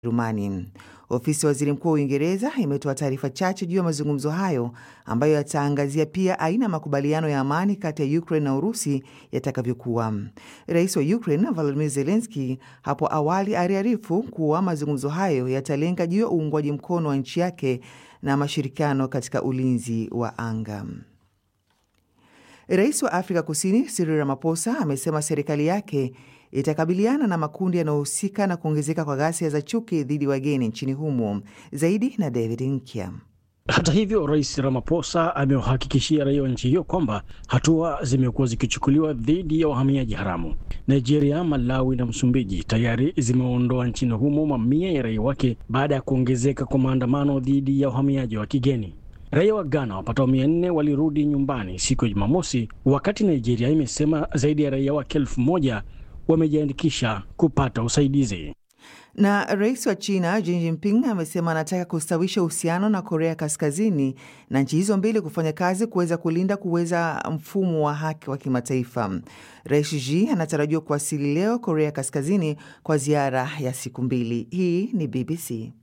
Rumani. Ofisi ya waziri mkuu wa Uingereza imetoa taarifa chache juu ya mazungumzo hayo ambayo yataangazia pia aina ya makubaliano ya amani kati ya Ukraine na Urusi yatakavyokuwa. Rais wa Ukraine Volodymyr Zelensky hapo awali aliarifu kuwa mazungumzo hayo yatalenga juu ya uungwaji mkono wa nchi yake na mashirikiano katika ulinzi wa anga. Rais wa Afrika Kusini Cyril Ramaphosa amesema serikali yake itakabiliana na makundi yanayohusika na kuongezeka kwa ghasia za chuki dhidi ya wageni nchini humo. Zaidi na David Nkya. Hata hivyo, Rais Ramaphosa amewahakikishia raia wa nchi hiyo kwamba hatua zimekuwa zikichukuliwa dhidi ya wahamiaji haramu. Nigeria, Malawi na Msumbiji tayari zimeondoa nchini humo mamia ya raia wake baada ya kuongezeka kwa maandamano dhidi ya wahamiaji wa kigeni. Raia wa Ghana wapatao mia nne walirudi nyumbani siku ya Jumamosi, wakati Nigeria imesema zaidi ya raia wake elfu moja wamejiandikisha kupata usaidizi. Na rais wa China Xi Jinping amesema anataka kustawisha uhusiano na Korea Kaskazini na nchi hizo mbili kufanya kazi kuweza kulinda kuweza mfumo wa haki wa kimataifa. Rais Xi anatarajiwa kuwasili leo Korea Kaskazini kwa ziara ya siku mbili. Hii ni BBC.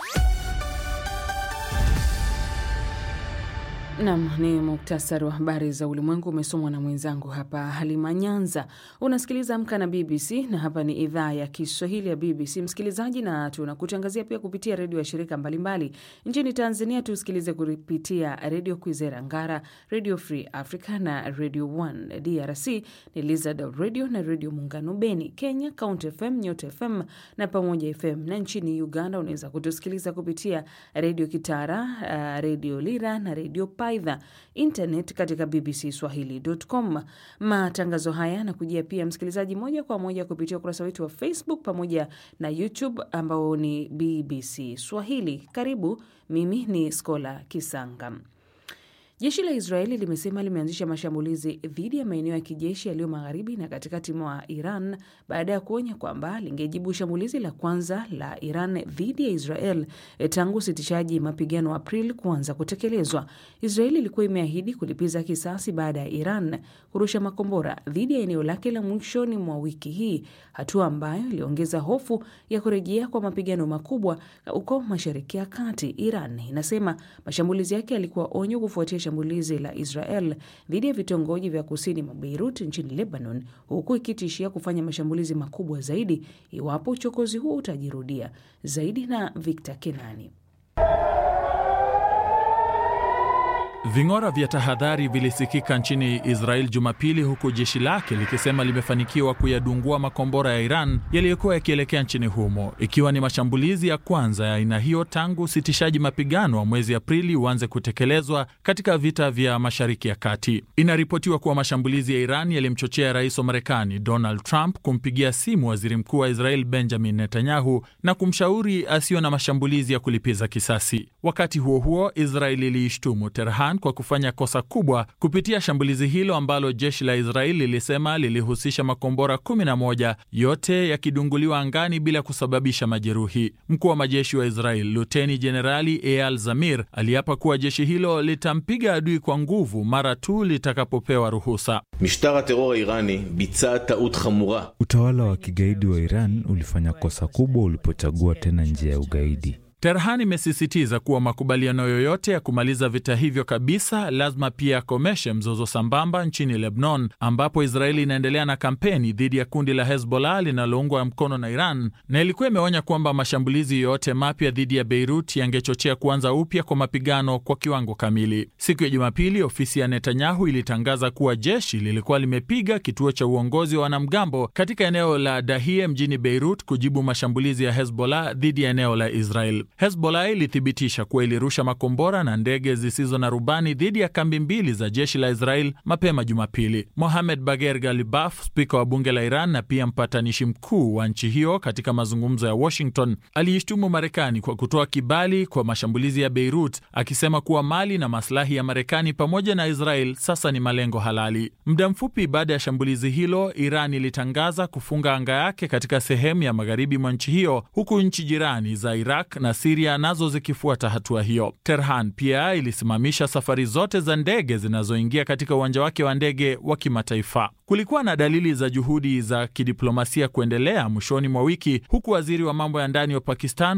Nam ni muktasari wa habari za ulimwengu umesomwa na mwenzangu hapa Halima Nyanza. Unasikiliza Amka na BBC na hapa ni idhaa ya Kiswahili ya BBC msikilizaji, na tunakutangazia pia kupitia redio ya shirika mbalimbali nchini Tanzania. Tusikilize kupitia redio Kwizera Ngara, redio Free Africa na redio One. DRC ni Lizard Radio na redio Muungano Beni. Kenya Count FM, Nyota FM na Pamoja FM, na nchini Uganda unaweza kutusikiliza kupitia redio Kitara, uh, redio Lira na redio aidha internet katika bbcswahili.com. Matangazo haya yanakujia pia msikilizaji, moja kwa moja kupitia ukurasa wetu wa Facebook pamoja na YouTube ambao ni BBC Swahili. Karibu, mimi ni Skola Kisanga. Jeshi la Israeli limesema limeanzisha mashambulizi dhidi ya maeneo ya kijeshi yaliyo magharibi na katikati mwa Iran baada ya kuonya kwamba lingejibu shambulizi la kwanza la Iran dhidi ya Israel tangu usitishaji mapigano Aprili kuanza kutekelezwa. Israeli ilikuwa imeahidi kulipiza kisasi baada ya Iran kurusha makombora dhidi ya eneo lake la mwishoni mwa wiki hii, hatua ambayo iliongeza hofu ya kurejea kwa mapigano makubwa huko Mashariki ya Kati. Iran inasema mashambulizi yake yalikuwa onyo kufuatia shambulizi la Israel dhidi ya vitongoji vya kusini mwa Beirut nchini Lebanon, huku ikitishia kufanya mashambulizi makubwa zaidi iwapo uchokozi huo utajirudia. Zaidi na Victor Kenani. Ving'ora vya tahadhari vilisikika nchini Israel Jumapili, huku jeshi lake likisema limefanikiwa kuyadungua makombora ya Iran yaliyokuwa yakielekea nchini humo, ikiwa ni mashambulizi ya kwanza ya aina hiyo tangu usitishaji mapigano wa mwezi Aprili uanze kutekelezwa katika vita vya Mashariki ya Kati. Inaripotiwa kuwa mashambulizi ya Iran yalimchochea rais wa Marekani Donald Trump kumpigia simu waziri mkuu wa Israel Benjamin Netanyahu na kumshauri asiwe na mashambulizi ya kulipiza kisasi. Wakati huo huo, Israel iliishtumu Tehran kwa kufanya kosa kubwa kupitia shambulizi hilo ambalo jeshi la Israeli lilisema lilihusisha makombora 11 yote yakidunguliwa angani bila kusababisha majeruhi. Mkuu wa majeshi wa Israeli Luteni Jenerali Eyal Zamir aliapa kuwa jeshi hilo litampiga adui kwa nguvu mara tu litakapopewa ruhusa. Utawala wa kigaidi wa Iran ulifanya kosa kubwa ulipochagua tena njia ya ugaidi. Tehran imesisitiza kuwa makubaliano yoyote ya kumaliza vita hivyo kabisa lazima pia yakomeshe mzozo sambamba nchini Lebanon, ambapo Israeli inaendelea na kampeni dhidi ya kundi la Hezbollah linaloungwa mkono na Iran, na ilikuwa imeonya kwamba mashambulizi yoyote mapya dhidi ya Beirut yangechochea kuanza upya kwa mapigano kwa kiwango kamili. Siku ya Jumapili, ofisi ya Netanyahu ilitangaza kuwa jeshi lilikuwa limepiga kituo cha uongozi wa wanamgambo katika eneo la Dahie mjini Beirut kujibu mashambulizi ya Hezbollah dhidi ya eneo la Israel. Hezbollah ilithibitisha kuwa ilirusha makombora na ndege zisizo na rubani dhidi ya kambi mbili za jeshi la Israel mapema Jumapili. Mohamed Bager Galibaf, spika wa bunge la Iran na pia mpatanishi mkuu wa nchi hiyo katika mazungumzo ya Washington, aliishtumu Marekani kwa kutoa kibali kwa mashambulizi ya Beirut, akisema kuwa mali na maslahi ya Marekani pamoja na Israel sasa ni malengo halali. Muda mfupi baada ya shambulizi hilo, Iran ilitangaza kufunga anga yake katika sehemu ya magharibi mwa nchi hiyo, huku nchi jirani za Iraq na Siria nazo zikifuata hatua hiyo. Tehran pia ilisimamisha safari zote za ndege zinazoingia katika uwanja wake wa ndege wa kimataifa. Kulikuwa na dalili za juhudi za kidiplomasia kuendelea mwishoni mwa wiki, huku waziri wa mambo ya ndani wa Pakistan